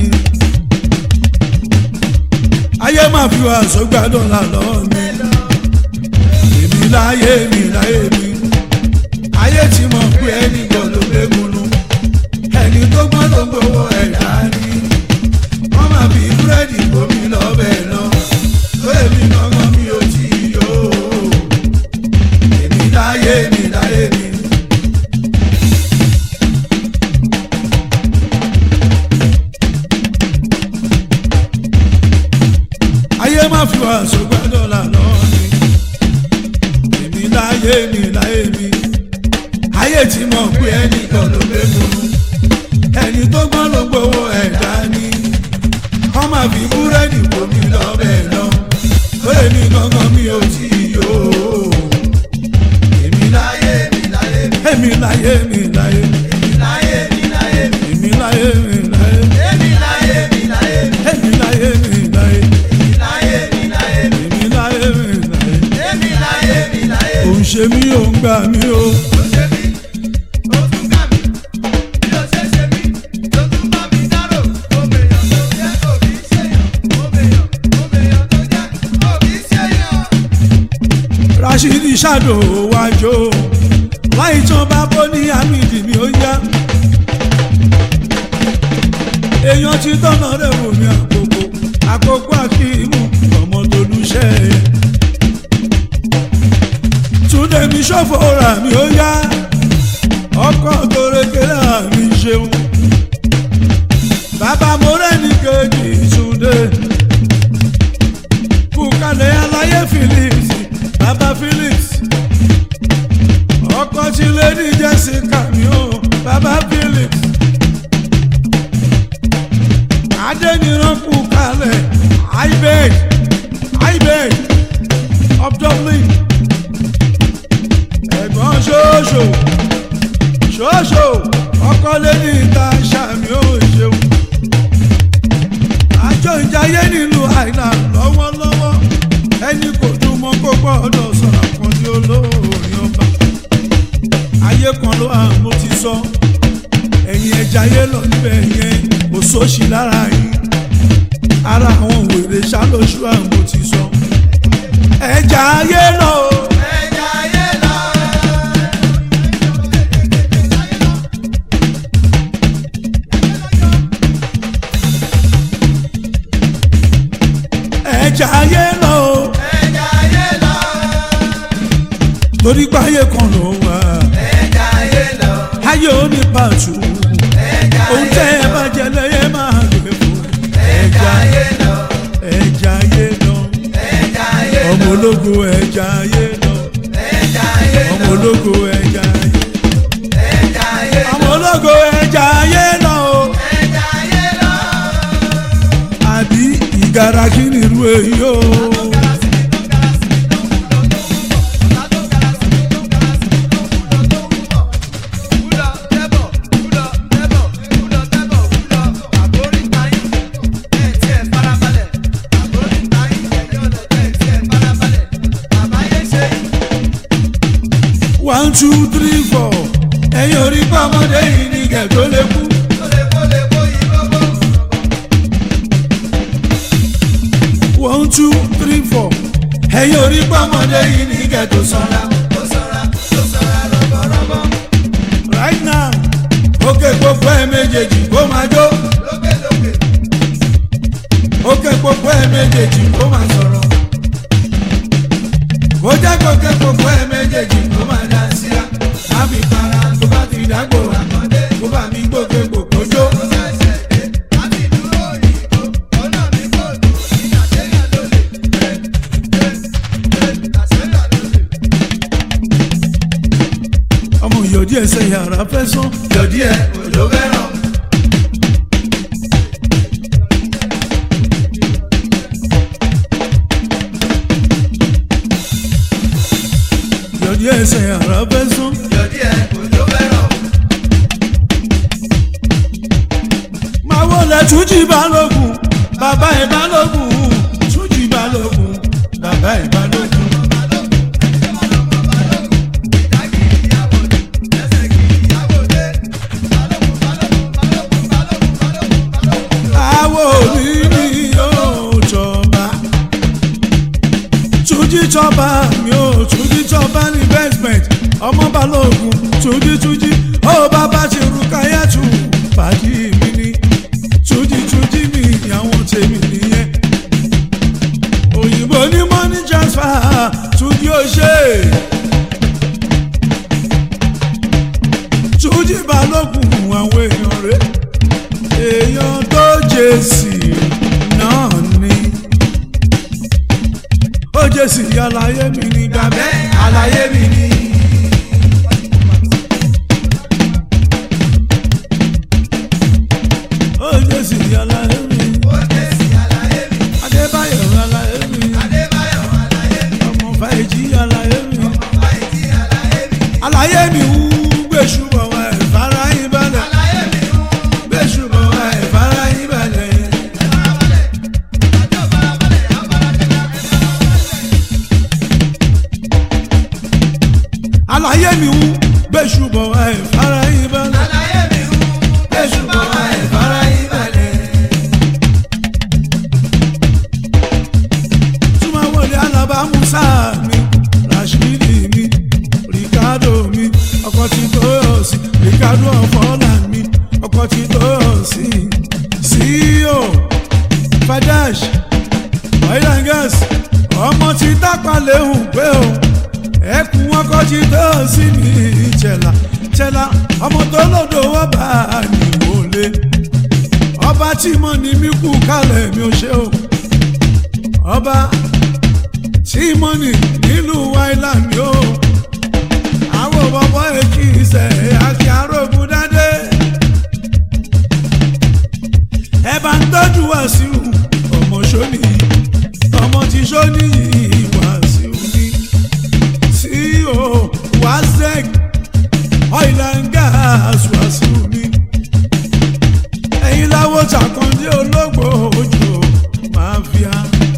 ayé máa fi wá sọgbàdàn lálọ́ mi èmi láyé mi láyé mi ayé tí mo pé ẹni gbọ́dọ̀ gbégunu ẹni tó gbọ́n tó gbowó ẹ̀dá ni wọ́n máa fi búrẹ́dì bomi lọ́bẹ̀ lọ tó èmi gangan mi ò tí yó èmi láyé mi láyé mi. ayé má fi wá sọgbàdọ̀ lànà ni èmi láyé mi láyé mi ayé tí mo pé ẹnì kan ló gbé múnú ẹni tó gbọ́n ló gbowó ẹ̀dá ni wọ́n máa fi búrẹ́dì bomi lọ́bẹ̀ lọ ó lè ní gangan mi ò tí yó èmi láyé mi láyé mi èmi láyé mi láyé mi láyé mi láyé mi èmi láyé mi láyé mi èmi láyé mi láyé mi èmi láyé mi láyé mi láyé mi láyé mi èmi láyé mi láyé mi èmi láyé mi láyé mi. òun ṣe mí òun gbà mí o. Ó ṣe mí, ó tún gbà mí. Bí ó ṣe ṣe mí, ló tún bá mi dárò. Ó mèèyàn tó jẹ́ òbí ṣèyàn. Ó mèèyàn, ó mèèyàn tó jẹ́ òbí ṣèyàn. Rashidi ṣàdó wájú láì tán bá bó ní amídì mi ó yá èèyàn ti tọ́nà rẹ̀ wò mí àkókò àkókò àkíìmù ọmọ tolúṣẹ́ túnde mi ṣòfò rà mí ó yá ọkọ̀ tó rékèrè àmì ṣeun bàbá mo rẹ́ni kejì túnde kúkalẹ̀ aláyé Felix bàbá Felix ọkọ tí lady Jessica mi ò bàbá Felix adẹniran kúkalẹ̀ ibed ibed of Dublin ẹ̀gbọ́n ṣoṣo ṣoṣo ọkọ lady Tasha mi ò ṣeun àjọ ìjayé nílùú Island lọ́wọ́lọ́wọ́ ẹni kò dùn mọ́ kó gbọ́dọ̀ sọ̀rọ̀ kan ní olóòrìn ọba ayé kan ló hàn mo ti sọ ẹ̀yin ẹja ayé lọ níbẹ̀ yẹn kò sóṣì lára yín ara àwọn wèrè ṣàlóṣù hàn mo ti sọ ẹja ayé lọ o. Ẹja ayé lọ. ẹja ayé lọ o. Ẹja ayé lọ. torí pé ayé kan ló wà Ẹja ayé lọ. ayé ò ní pàtó Ẹja ohun ayé tẹ́ ẹ lọ. bá jẹ lẹ́yẹ máa gbé fún Ẹja ayé lọ. ẹja ayé lọ. Ẹja ayé lọ. ọmọ ológo ẹja ayé lọ Ẹja ayé lọ. ọmọ ológo ẹja ayé Ẹja ayé lọ. ọmọ ológo ẹja ayé lọ o Ẹja ayé lọ. àbí ìgara kí ni irú èyí o one two three four ẹ̀yin orí pàmòdé yìí ní kẹ̀tọ́ lè kú one two three four ẹ̀yin orí pàmòdé yìí ní kẹ̀tọ́ sọ́ra right now òkè gbogbo ẹ̀ méjèèjì kó máa jó òkè gbogbo ẹ̀ méjèèjì kó máa sọ̀rọ̀ kó jẹ́ kókè gbogbo ẹ̀ méjèèjì kó máa dá sí a àmì para tó bá ti dágbò kó bá mi gbókè gbogbo jó. ọmọ ìyọ̀dí ẹsẹ̀ yàrá fẹ́ sán. Yọ̀dí ẹ̀ òjò fẹ́ràn. yọ̀dí ẹsẹ̀ yàrá fẹ́ sán. Yọ̀dí ẹ̀ òjò fẹ́ràn. máa wọlé túnjí balógun bàbá ẹ̀ balógun túnjí balógun bàbá ẹ̀ balógun. àwo mi ni yóò jọba túnjí jọba mi ò túnjí jọba ní basement ọmọ balógun túnjí túnjí ó bàbá ti rúkàyà tù pàdé mi ni túnjí túnjí mi àwọn tèmi nìyẹn òyìnbó ní money transfer túnjí ó ṣe túnjí balógun àwọn èèyàn rẹ̀ èèyàn tó jèsì náà ni ó jèsì àlàyé mi ní gàbẹ́ àlàyé mi ní. ó jèsì àlàyé mi adébáyọ̀ àlàyé mi ọmọ fàìjì àlàyé mi àlàyé mi wú gbèsù bọ̀ wá ẹ̀ fara yín balẹ̀ gbèsù bọ̀ wá ẹ̀ fara yín balẹ̀. àlàyé mi wú gbèsù bọ̀ wá ẹ̀ fara yín balẹ̀ gbèsù bọ̀ wá ẹ̀ fara yín balẹ̀. túmọ̀ wọlé alábà musa mi rashidi mi ricardo mi ọkọ̀ tí tó yọ̀ sí ricardo ọ̀fọ́lá mi ọkọ̀ tí tó yọ̀ sí ceo fadash oil and gas ọmọ tí tápà léhùn pé o ẹkùn ọkọ̀ tí tó yọ̀ sí mi chela chela ọmọ tó lòdò wọ́n bá a nìwọlé ọba tí mo ní mí kú kálẹ̀ mi ò ṣe o ọba símọ́nì nílùú island yóò àwọn bọ́bọ́ èkì ìṣẹ̀ àti arógun dáadé ẹ bá ń tọ́jú wàsíù ọmọ sóní ọmọ tí sóní wàsíù ní sí o wazek oil and gas wàsíù ní ẹ̀yin láwọ́ ṣàkàndé ológbò ojú máfíà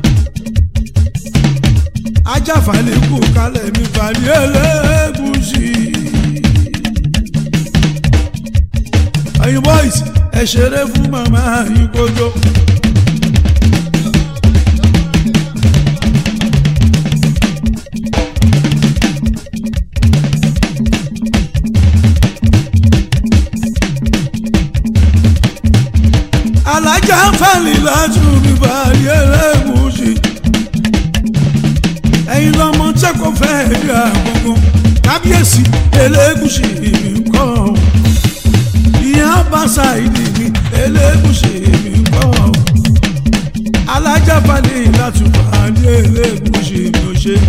ajáfàlẹ̀ kù kálẹ̀ mi balẹ̀ ẹlẹ́gùsì. ẹ̀yin boys ẹ ṣeré fún màmá yín kójó. alájà ń fàlì láti mi balẹ̀ ẹlẹ́gùsì ẹ̀yin lọ́mọ tí kò fẹ́ rí àgbọ̀ngàn kábíyèsí elégùsì mi kọ́ ìyá bàṣà ìdí mi elégùsì mi kọ́ alájàbalẹ̀ látùbà ní elégùsì mi ò ṣe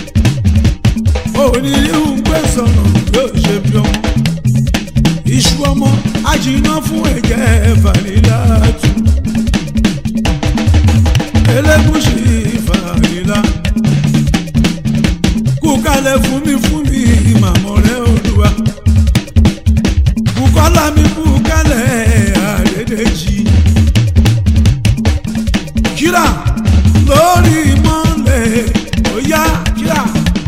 onírú gbé sọ̀rọ̀ yóò ṣe bí ọmọ iṣu ọmọ ajiná fún ẹ̀jẹ̀ fàlílàtù elégùsì fàlílà kú kalẹ̀ fún mi fún mi màmọ́ rẹ̀ olúwa bùkọ́lá mi kú kalẹ̀ àdédéjì kíra lórí mọ́lẹ̀ óyá kíra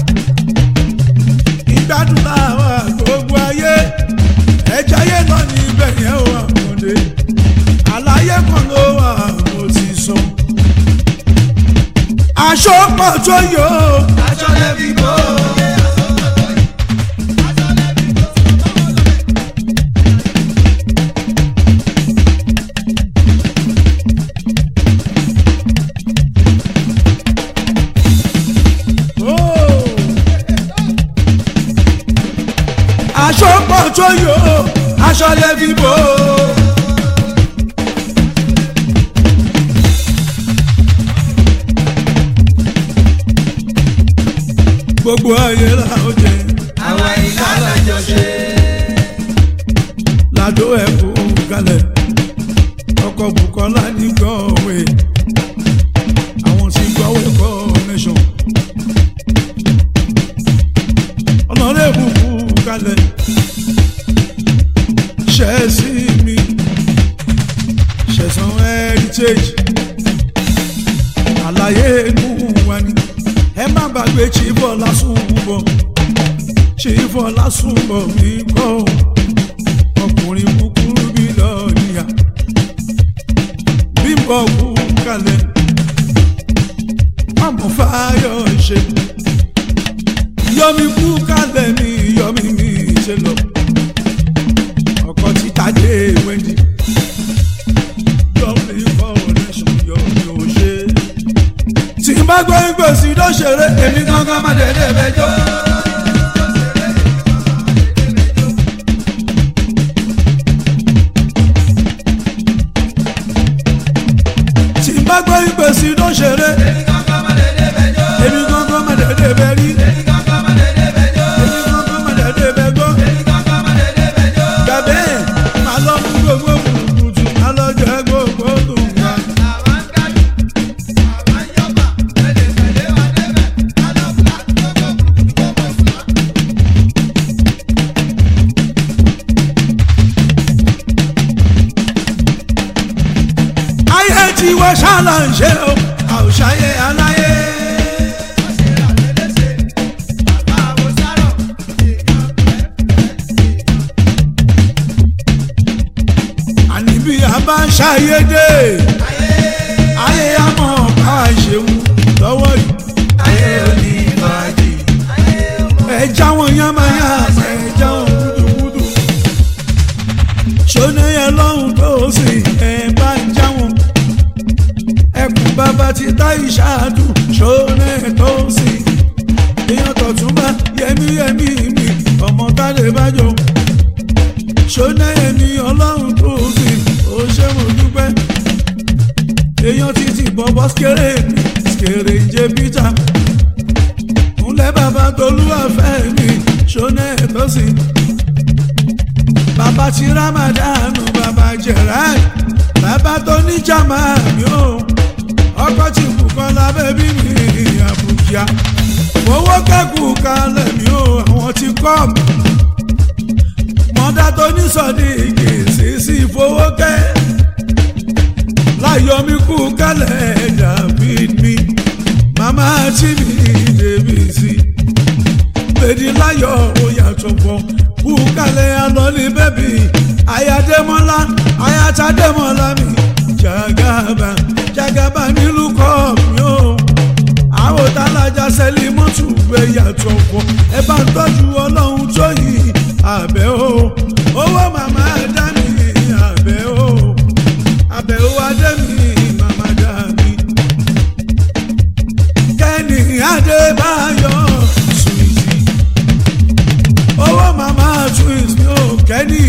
ìgbádùn láwa gbogbo ayé ẹja ayé lọ ní ibẹ̀ yẹn wà mọ́lẹ̀ àlàyé kan ló wà mo ti sọ aṣọ pọ̀ tó yọ. Aṣọ lẹ́bí bò. aṣọ pọ̀ tó yọ aṣọ lẹ́bí bò. gbogbo ayé la ó jẹ Àwọn ìlà lọ́jọ́ ṣe. ládó ẹ̀kú kalẹ̀ ọkọ̀ bukola ní gọ́ọ̀wé àwọn tí gọ́ọ̀wé connection ọlọ́rẹ́bù kú kalẹ̀ ṣẹ́ẹ̀sì mi ṣẹ̀sán heritage àlàyé inú wa ni ẹ má gbàgbé chibọ lásùnbọ chibọ lásùnbọ mi kọ ọkùnrin kúkúrú bí lọ́ọ̀nìyà bímbọ kú kalẹ̀ àmọ́ fáyọ̀ ṣe yọmi kú kalẹ̀ mi yọmi mi ṣe lọ ọkọ títa dé wẹ́ndì yọmi fọwọ́nẹ́sùn yọmi ò ṣe tí n bá gbọ́ ìgbésí ló ṣeré èmi gangan má dédé bẹjọ́. tí n bá gbọ́ ìgbésí ló ṣeré èmi gangan má dédé bẹ rí èmi gangan má dédé bẹ gbọ́. gàbé má lọ mú gbogbo kùtùkùtù má lọ jẹ gbogbo tòǹgbà. ayé tí wọ́n ṣáàlà ń ṣe o àwòṣàyé aláyé. àní bí a bá ń ṣàyédè ayé a mọ̀ ká ṣeun lọ́wọ́ yìí. ayé òní ìbàdí. ẹja wọn yánmayánmá ẹja wọn gúdúgúdú. ṣóná yẹn lọ́hùn tó sì ẹ̀ bá ń já wọn. ẹkùn bàbá ti tá ìṣáàdù ṣóná ẹ̀ tó sì. èèyàn tọ̀túnbá yẹmí yẹmí mi ọmọ tá lè bá jọ ṣọ́nà ẹni ọlọ́run tó sì ó ṣe mo dúpẹ́ èèyàn títí bọ́bọ́ skéré mi skéré jẹ peter ńlẹ́ bàbá tolúwàfẹ́ mi ṣọ́nà ẹ̀tọ́ sí bàbá ti ramadanu bàbá gerard bàbá tó ní jama mi ò ọkọ̀ tí kù kan lábẹ́ bí mi àbùkíà owó kẹ́kù kalẹ̀ mi ò àwọn ti kọ́ mi mọ́dá tó ní sọ́ni gbèsè sí fowókẹ́ láyọ̀mí kú kálẹ̀ david mi màmá tí mi débi sí lèdi láyọ̀ ó yàtọ̀ pọ̀ kú kálẹ̀ alọ́lé bẹ́bí ayádémọ́lá ayátádémọ́lá mi jagaba jagaba nílùú kọ́ mi ó àwọn tálájà sẹ́lí mọ́tò gbé yàtọ̀ pọ̀ ẹ bá ń tọ́jú ọlọ́run tó yìí àbẹ̀ o owó màmá dá mi àbẹ̀ o àbẹ̀ o adé mi màmá dá mi. kẹ́ni adébáyọ̀ suwìtì owó màmá twins mi ò kẹ́ni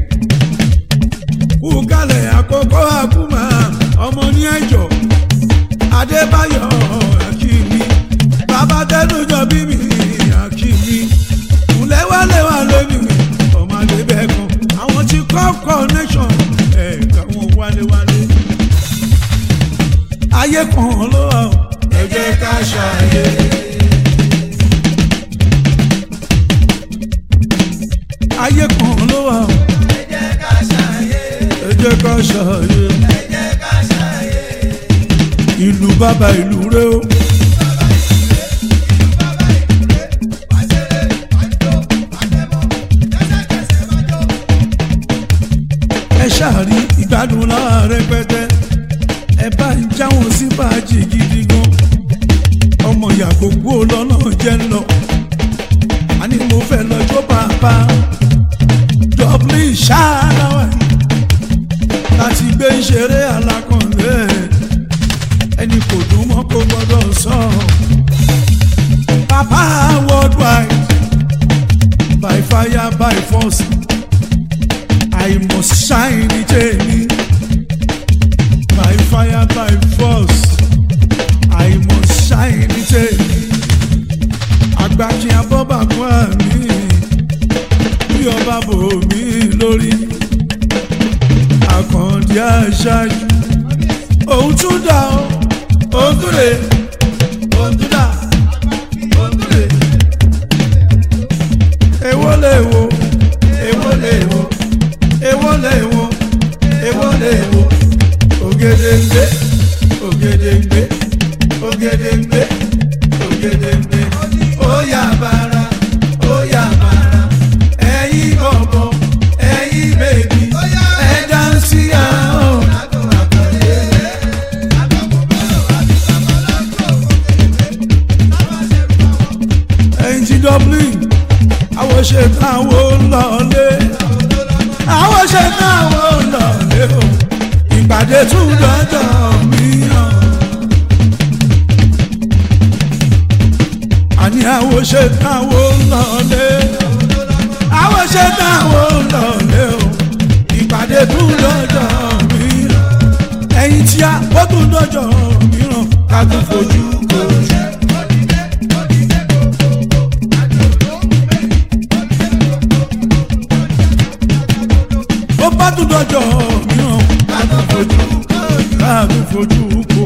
kú kalẹ̀ àkókò àkúmà ọmọ ní ẹ̀jọ̀ adébáyọ̀ akíní bàbá tẹnujọ bí mi akíní ńlẹ́wàlẹ́wà lónìí ọmọdé bẹ́ẹ̀ kan àwọn tí kọ́ connection ẹ̀ka wọn wálewálé ayé kan ló wà ó ẹ jẹ́ ká ṣàyè. ayé kan ló wà ó ẹ jẹ́ ká ṣàyè. ìlú bàbá ìlú rẹ o. ẹ ṣáàrí ìgbádùn lára rẹpẹtẹ ẹ bá ń jáwọn sí báàjì gidi gan ọmọ ìyá gbogbo lọ́nà jẹ́ ń lọ àní mo fẹ́ lọ́jọ́ bàbá dublin ṣáàláwà láti gbé ìṣeré alákànlé ẹni kò dùn mọ́ kó gbọ́dọ̀ sọ papa worldwide by fire by force. I must shine ní tèmi by fire by force I must shine ní tèmi agbákin abọ́bàkún àmì bí ọba bò mí lórí àkàndí àṣàjù òun tún dà ó òun tún lè òun tún dà òun tún lè. èwo lè wo èwo lè wo èwo lè wo èwo lè wo ògèdèǹgbé ògèdèǹgbé ògèdèǹgbé ògèdèǹgbé ó yà bàrà ó yà bàrà ẹ̀yin bọ̀bọ̀ ẹ̀yin bèbí ẹ̀ dáńsì àwọn. ẹ̀yin ti dublin àwọn ṣe táwọn lọlé àwọn ṣe táwọn lọlé o ìpàdé tún dọ́jọ́ mìíràn. àní àwọn ṣe táwọn lọlé àwọn ṣe táwọn lọlé o ìpàdé tún dọ́jọ́ mìíràn. ẹ̀yin tí a ó tún dọ́jọ́ mìíràn ká tún fojú kojú. ó bá tún dọ́jọ́ mìíràn ká tún fojú kó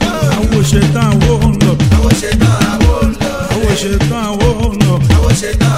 àwọn ṣetán àwọn ń lọ àwọn ṣetán àwọn ń lọ